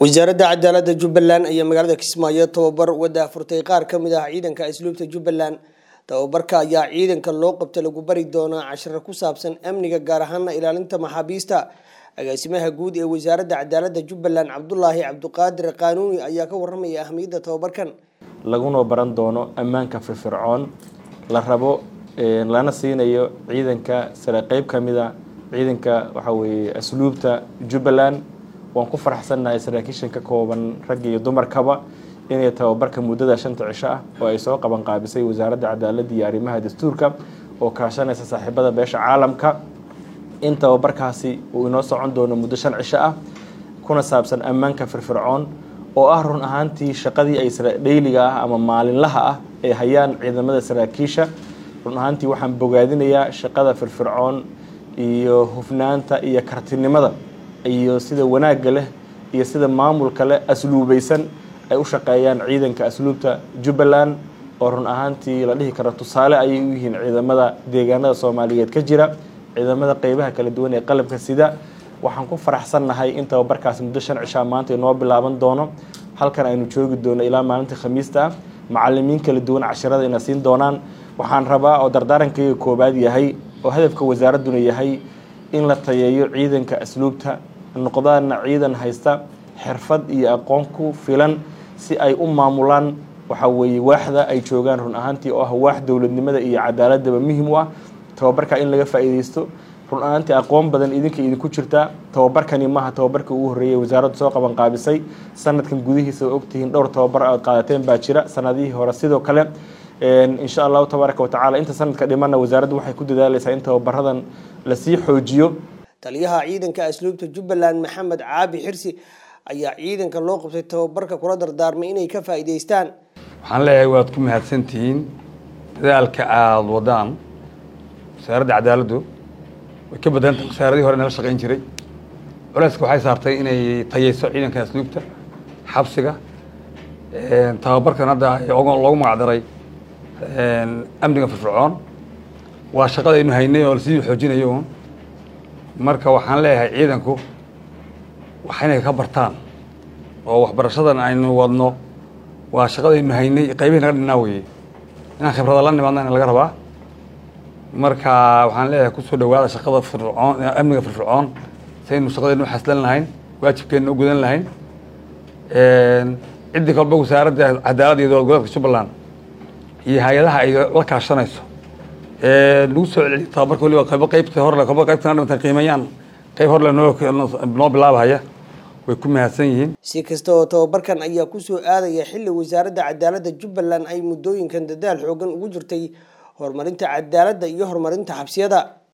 wasaaradda cadaaladda jubbaland ayaa magaalada kismaayo tababar wada furtay qaar ka mid ah ciidanka asluubta jubbaland tababarka ayaa ciidanka loo qabta lagu bari doonaa cashiro ku saabsan amniga gaar ahaana ilaalinta maxaabiista agaasimaha guud ee wasaaradda cadaaladda jubbaland cabdulaahi cabdiqaadir qaanuuni ayaa ka waramaya ahmiyadda tababarkan laguna baran doono ammaanka firfircoon la rabo lana siinayo ciidanka sare qeyb ka mid a ciidanka waxaa weeye asluubta jubbaland waan ku faraxsannahay saraakiishan ka kooban rag iyo dumarkaba inay tababarka muddada shanta cisho ah oo ay soo qaban qaabisay wasaaradda cadaaladda iyo arrimaha dastuurka oo kaashanaysa saaxiibada beesha caalamka in tababarkaasi uu inoo socon doono muddo shan cisho ah kuna saabsan ammaanka firfircoon oo ah run ahaantii shaqadii ay dheyliga ah ama maalinlaha ah ay hayaan ciidamada saraakiisha run ahaantii waxaan bogaadinayaa shaqada firfircoon iyo hufnaanta iyo kartinimada iyo sida wanaagga leh iyo sida maamulka leh asluubaysan ay u shaqeeyaan ciidanka asluubta jubbaland oo run ahaantii la dhihi karo tusaale ayay u yihiin ciidamada deegaanada soomaaliyeed ka jira ciidamada qeybaha kala duwan ee qalabka sida waxaan ku faraxsannahay in tababarkaas muddo shan cishaa maanta inoo bilaaban doono halkan aynu joogi doono ilaa maalinta khamiista ah macalimiin kala duwan cashirada ina siin doonaan waxaan rabaa oo dardaarankayga koobaad yahay oo hadafka wasaaradduna yahay in la tayeeyo ciidanka asluubta noqdaana ciidan haysta xirfad iyo aqoon ku filan si ay u maamulaan waxa weeye waaxda ay joogaan run ahaantii oo ah waax dowladnimada iyo cadaaladaba muhim u ah tababarka in laga faa'iideysto run ahaantii aqoon badan idinka idinku jirtaa tababarkani maaha tababarka ugu horreeyay wasaaraddu soo qaban qaabisay sanadkan gudihiisa oo ogtihiin dhowr tababar aad qaadateen baa jira sanadihii hore sidoo kale insha allahu tabaaraka watacaala inta sanadka dhimana wasaaraddu waxay ku dadaaleysaa in tababaradan lasii xoojiyo taliyaha ciidanka asluubta jubbaland maxamed caabi xirsi ayaa ciidanka loo qabtay tababarka kula dardaarmay inay ka faa'iidaystaan waxaan leeyahay waad ku mahadsantihiin dadaalka aada wadaan wasaaradda cadaaladdu way ka badanta wasaaradihii hore nala shaqayn jiray culeyska waxay saartay inay tayeyso ciidanka asluubta xabsiga tababarkan hadda loogu magacdaray amniga firfircoon waa shaqadaynu haynay oo lasii xoojinayo un marka waxaan leeyahay ciidanku wax inay ka bartaan oo waxbarashadan aynu wadno waa shaqadaynu haynay qaybihi naga dhinnaa weye inaan khibrada la nimaadna in laga rabaa marka waxaan leeyahay kusoo dhawaada shaqada firfircoon amniga firfircoon saynu shaqadaynu xaslan lahayn waajibkeenna u gudan lahayn ciddii kalba wasaaradda cadaaladda iyo dowlad goboleedka jubbaland iyo hay-adaha ay la kaashanayso lagu soo celceliyo tababarka waliba qaybo qaybta horle qaybo qaybtana dhimantan qiimeeyaan qayb horle noo noo bilaabahaya way ku mahadsan yihiin si kasta oo tababarkan ayaa kusoo aadaya xilli wasaaradda cadaaladda jubbaland ay muddooyinkan dadaal xoogan ugu jirtay horumarinta cadaaladda iyo horumarinta xabsiyada